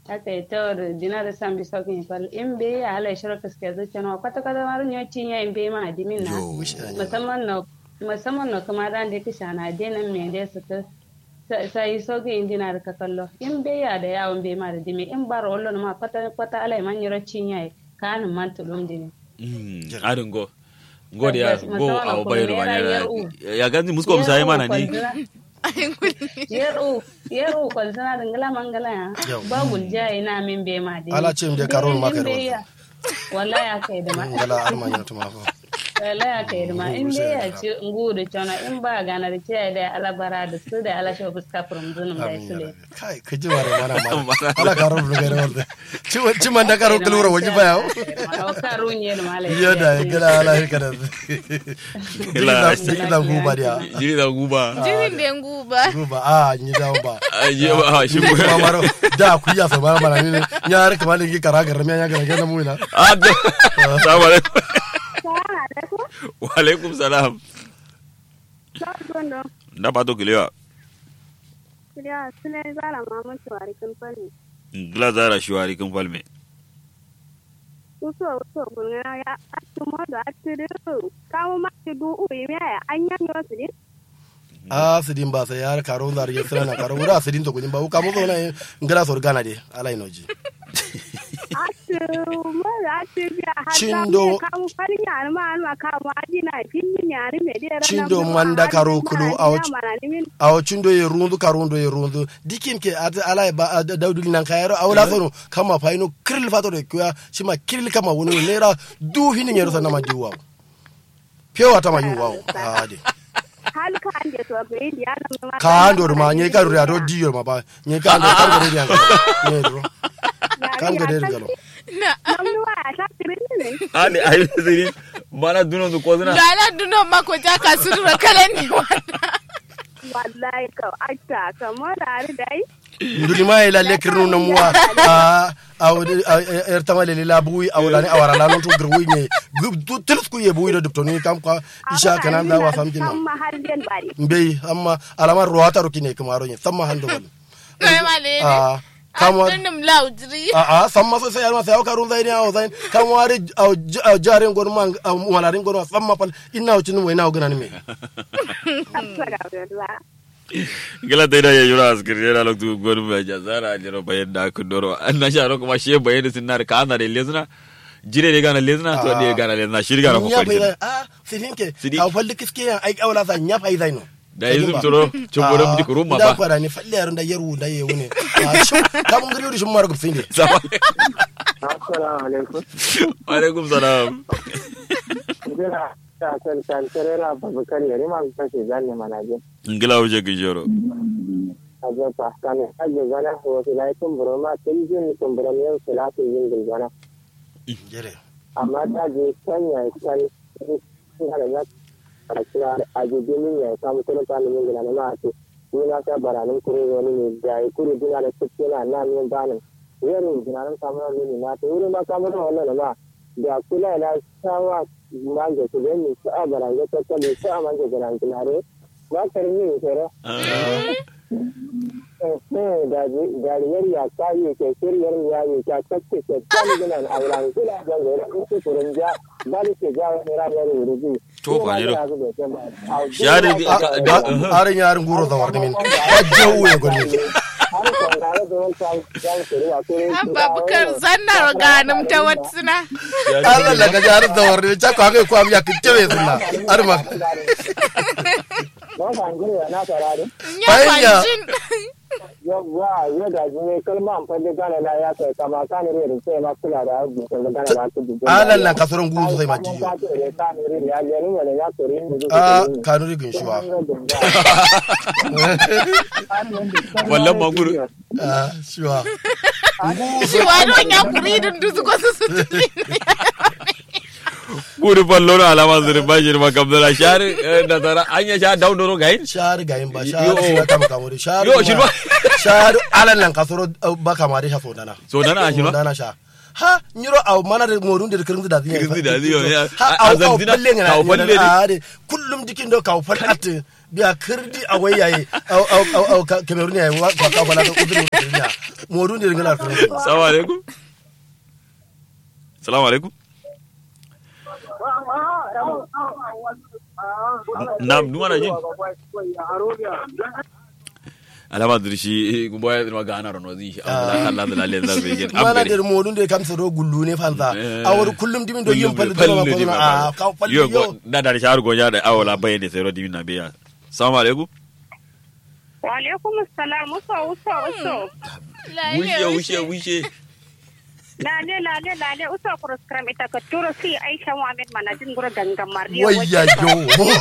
aka yi tawar dina da san bi saukin fal in be ya ala shiro kaske zuciya na kwata kwata mar nyo cinya in be ma adimin na Yo, wish I knew. musamman na musamman na kuma dan da kisha na denan me da su ta sai saukin in dina da ka kallo in be ya da yawon be ma da dimi in bar wallo ma kwata kwata ala man yiro cinya ka an man tulum dini Mm, adin go go da ya Tabbas, go musamman a kuma bayar naira bane yar u. ya ganzi musko musayi mana ni yeru yeru kon sana dingala mangala ya Yau. ba gulja ina min be ma dini Ala ce mu je karo ma kai da In be ya- wallahi ya kai da ma ngala arma nya tuma ko wala ya kai ma in dai ya ci nguru cona in ba gana da ce da alabara da su da ala shi fuska from zunum da su le kai ka ji mare mana mana ala karo da gare wanda ci ci man da karo kulura waji ba yawo o karu nye da mala iya da gala ala kada Gila. jiki da guba dia jiri da guba jirin da nguba guba a ni da ba aje ba shi mu kuma maro da ku ya so bara mana ni ya har kamar ni kara gar me ya gar gar mu ina ah da assalamu alaikum wa alaikum salam na pato kilewa gila zara shuwari kan falme uso uso gulngana ya atu modo atu kamu ma ti du u imi ya anya nyo sidi a sidin ba sai har karo zar ya sirana karo wura sidin to kudin ba ka mu zo na ngara so gana de ala inoji atu mo atu ya hatta Chindo- kamu fari ya ma an ma kamu adina pinni ya ni me dera Chindo manda karo kulu a wach- awo cindo ye rundu karundo ye rundu dikim ke ata ala ba a- da- dauduli nan kayaro awla sono kama faino kiril fato de kuya shima kiril kama wono nera du hini nyero sana ma diwa pewa ta ma yuwa ade hal ka ande to be indi ya na ma ka ando ma nye ka ru ya do diyo ma ba nye ka ando kan gare dia nye do kan gare dia lo na namnu wa ta tirin ne ani ayi siri mana duno du ko zina gala duno mako ja ka sudura kala ni wanda wallahi ka atta kamar da dai nduli ma ila lekirnu na muwa a aw er tamale la buwi awla ni awara la non to grwi nye tel ku ye buwi do dipto ni kam ka isha kana da wa fam jinna amma har den bari mbey amma alama ruwata rukine kamaro nye samma hando wal kai male a kamwa adunum laudri a a samma so sai alma sai ka run zaini aw zain kamwari aw jare ngon man wala rin ngon samma pal inna o chinu mo ina o gana ni me Alhamdulillah. gila ta da ya yura askir yana loktu gonu mai jazara jiro bayan da ku doro an na sha kuma she bayan da sinar ka ana da lezna jire ne gana lezna to da gana lezna shi gana ko nya bai kwalti a sidin ke Sidi. aw falli kiske yan ai awla sa nya pai zaino da yi zum turo chumboro mdi ko rumma da ba kwara ni falle yaron da yaru da ye wune ka mun gari shi mar gubsin de Sama- Assalamu alaikum. wa alaikum salam Jira ta kan kan terera babakar yari ma ta ce zanne manaje. ngila wuje ki joro Aje pa kan aje gana ho to lai kun bro ma tin jin kun bro ne su la su yin gil gana. jere Amma ta je kan ya kan sun hada ya a kira aje dinin ya samu kun ta min gila na ma ce. Ni na ta baranin kure wani ne da yi kure dina da kuke na na min banin. Yaro dina nan samu ne na ta wurin ma kamar wannan ma da kula na sawa manje su gani su a baranga ta kale su a manje garanta nare ba ka rin yin kere da jariyar ya ta yi ke shiryar ya yi ta kakke ke kan gina a wuran kula da gari in su kurin ja ba da ke ja wani ranar wuri To, ba ne do. Shari Shari di- A- da- arin yarin guro da warni min ajau ya gonni abba bukar zanna ganim ta watsuna Allah la ga jarin da warni ta ko ga ko am ya kitebe sunna arma na sarari nya Fanya. kwanjin yawwa yadda jini kalma amfani da gane na ya kai kama kan rere sai ma kula da abu da gane na su dubu Allah la kasoron guro sai ma jiyo a kanuri gin shiwa wallan maguru a shiwa shi wadon ya kuri dun dusu ko su su guri fallo na alama zirin bashir makamdala shari da tara an ya sha daudoro gain shar gayin ba Yo. shar shi kama kamuri shar Yo, shi ba. shar Allah lan kasoro ba kamari ha so dana so dana a shi ba dana sha ha nyiro aw mana da morun da kirin da zinya Kirin da ziyo, ya. ha A- a aw aw zanzina, palle ngana kaw palle ne. a de kullum dikin do kaw fal at biya kirdi a wai yayi au au au au ka- Cameroon yayi wa ka ka bala ka uduru kirnya modu ne ngala kirnya Salamu alaikum. Salamu alaikum. Nam, duma na jin. Alama dirshi gumbo ya dirma gana rono zi. Allah Allah da lalle za be gen. mana der modu ne kam soro gullu ne fanza Eh. awar kullum dimin do yim pal do ma ko na a ka pal Yo yo go da da shar go ya da awala bayne sai ro dimina beya. Salamu alaikum. Wa alaikum assalam uso uso uso. Wishe wishe wishe. Lale lale lale uso program ita ka turo si Aisha Muhammad manajin gura gangan Mariya. wayya yo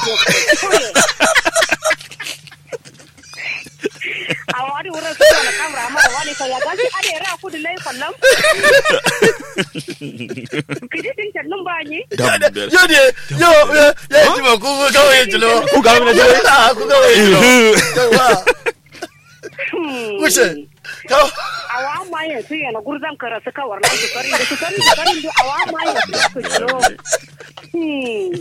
A wani wurin su na kamra mara wani ka ya gashi ade ra ku da lai kwallon. Kiji tin tannun ba ni. Dam da. yo ne yo ya ya ji ma ku ka waye jilo Ku ga mina jilo. Ah, ku ka waye jilo yawa wuce ka Awa ma ya su yana gurzan kara su kawar nan su karin da su karin da karin da awa ma ya su su jiro. Hmm.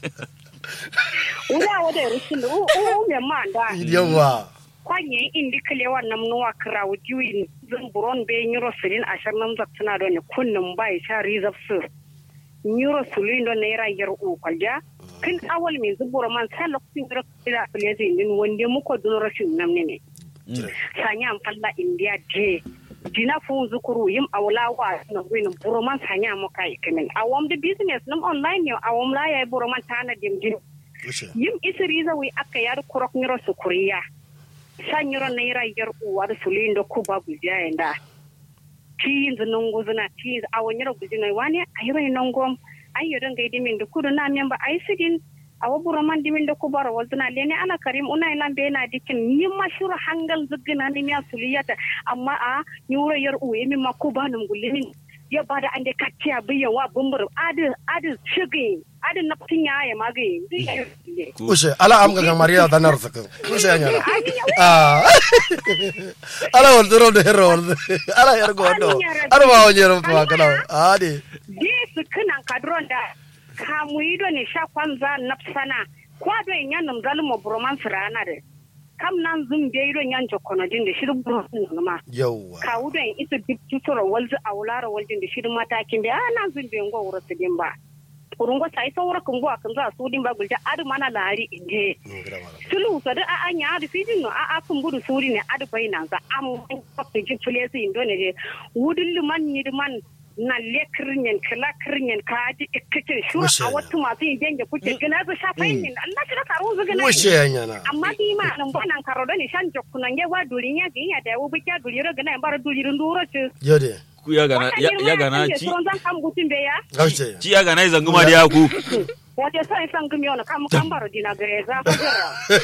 Uda wada rushin da u u me ma da. yawa kwanye indi kale wannan nuwa kira wujiwi zan buron be nyuro silin ashar nan zaktuna don ne kunnin bai sha rizab su nyuro sulin don naira yar u kwalja kin awal min zubura man sa lokacin da kila kuliyati din wande muko dun rashin nan ne sanya am falla india je dina fu zukuru yim awla wa na winin buroman sanya mo kai kimin awam the business num online yo awam la ya buroman tana dim din wuce yim isiriza wi aka yar kurok nyiro sukuriya san yiro naira yar uwar sulindo ku babu jayenda tiins nongo zuna tiins awo nyiro gujina wani ayiro nongom ayo don gaidi min da kudu na memba ay sigin awo buro man dimin da kubara wazuna lene ana karim una ina be na dikin ni mashuru hangal zugina ni miya suliyata amma a nyuro yar uwe mi makuba num gulimin ya bada ande kacciya biya wa bumbur adi adi shigi adi naptin ya ya magi wuce ala am ga mariya da nar zakan wuce ya nyana ah ala wal duro de hero wal ala yar go do ala ma wonye ro to kana ah de Yesu kinan kadron da kamu ido ne sha kwanza napsana kwado en yanum zalmo broman sirana de kam nan zum be ido nyan jokono din de shiru broman ma yawa ka wudo en ito dip tutoro walzu awlara waljin de shiru matakin be ah nan zum be ngo wuro sidin ba kurungo sai saura kungo akan za su din ba gulja adu mana lari inde sulu so da a anya adu fidin no a akun budu suri ne adu bai nan za am ko ji fulesi indo ne je wudin liman ni man na le kirnyen kala kirnyen ka ji ikkike shura Wuce a na. wata masu yin genge kuke gina su shafa yin Allah shi da karo zu gina wuce ya nyana amma bi ma nan ba nan karo da ni shan jokku nan ge wa durin ya ginya da wo bi ka duri ro gina bar duri nduro ce yo de Ku ya gana ya ya gana ci. Suron zan kam gutun be ya wuce Ci ya gana zangu ma da ku. wace sai san gumi ona kam kam baro dina gare za ko jira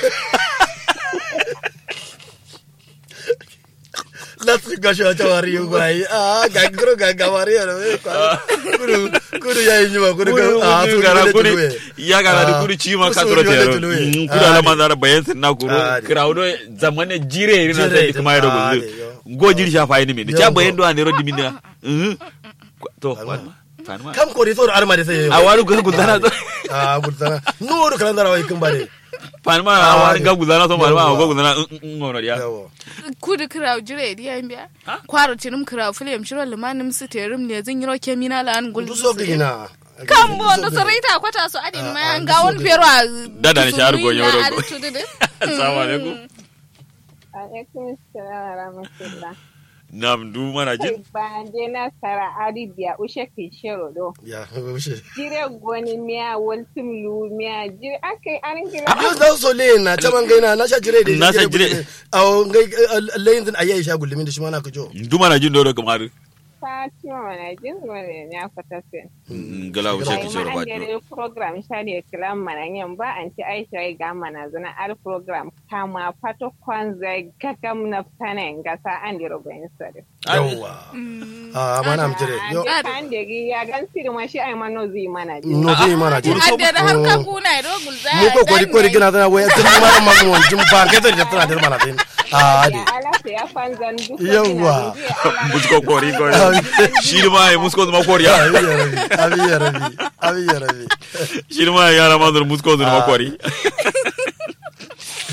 Let's go show tawari yu gurai. Ah, gangro ganga mari ya. Kudu kudu ya inyi ma kudu Kuri ah kuri su gara gara kuri kudu. ya gara da kuri ci ma ka turo tero. Kuri ala manzara bayan sin na kuro. Ah, di. Crowd zamane jire ina Jire, sai kuma ya ah, dogo. di, yo. Go jiri sha fa ni mi. Yo, Cha go. bayan do an ro dimina. Mhm. To, Fanma. Fanma. Kam kori so arma de sai. A waru ga gudana to. Ah, gudana. Nuru kalandara wa ikin bare. Fanma a Ah, waru ga gudana to Fanma Yawwa. ga gudana ngono dia. Yawo. kudu kiraw jire diya biya kwaro tinum kiraw film shiro limanim su terim ne zan yiro kemina la an gul Ndu so gina. kan bo no sarita kwata so adin ma an ga won pero a Dada ni shar go nyoro go. tududu Assalamu alaikum. Alaikum salam wa rahmatullah. Nam du mana jin. Banje na sara Arabia ushe kishiro do. Ya, wuce. Jire goni miya waltum lu miya jire akai an kira. Yo dan so le na taman gaina na sha jire de. Na sha jire. Aw ngai layin din ayi sha gulmi da shi ma na ka jo. Du mana jin do do kamar. Fatima mana jin wani ne aka tafi. Gala wuce Bai ki ma shoro an ba. gare program shari kiran mana yan ba an ci Aisha ya ga mana zana al program kama fato kwanza gagam na fanen gasa an diro bayin sare. Yawa. Ah, mana am jire. Yo. An kan da ya gan siri ma shi ai mano zai mana jin. No zai mana jire. adda da har ka kuna do gulza Mu ko kori kori gina tana waya tun mara mamu jin ba ka da tana da mana tin. Ah, de. Ya ala ya fanzan duk. Yawwa. Musko kori kori. Shi ma ai musko ma kori. Abi ya rabi. Abi ya rabi. Abi ya rabi. Shi ma ya ra ma musko ma kori.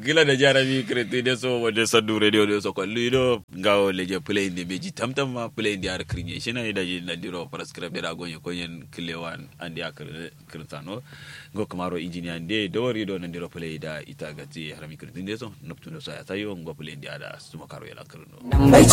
gila da jarami kreti de so wode saddu radio de so ko lido ngawo leje play inde beji tamtam ma play inde ar krinye shina ida ji na diro prescribe de ragonye ko yen kilewan andi akr krintano go kamaro engineer de do rido na diro play da ita gati harami kreti de so noptuno so ya tayo ngo play inde ada suma karo yala krino